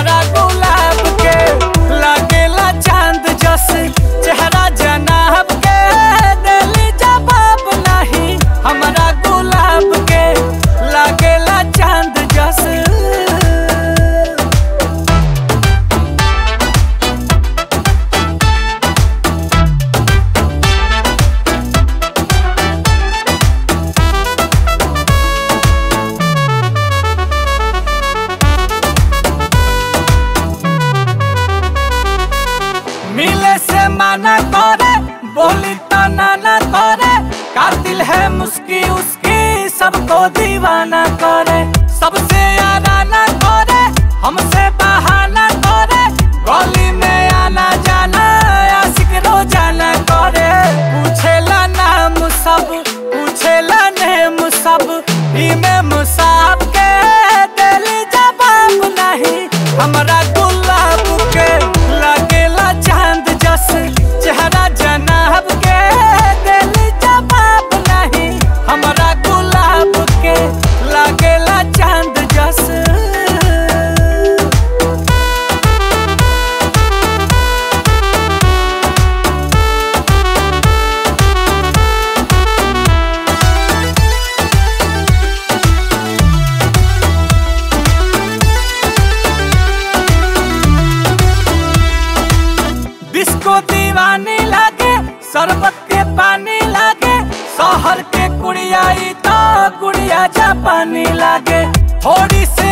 हमारा गुलाब के लागेला चांद जस चेहरा जनाब के दिली जवाब नहीं हमारा गुलाब के लागेला चांद जस मिले से माना करे बोली तो नाना करे कातिल है मुस्की उसकी सबको दीवाना करे सबसे आना करे हमसे बहाना करे गली में आना जाना आशिक रोजाना करे पूछेला नाम सब पूछेला नेम सब इमे मुसाब के दिली जवाब नहीं हमरा गुलाब के लागेला चांद जस चेहरा जनाब के दिली जवाब नहीं हमरा गुलाब के लागेला चांद जस डिस्को दीवानी लागे शरबत के पानी लागे शहर के कुड़िया ई तो गुड़िया जापानी लागे थोड़ी से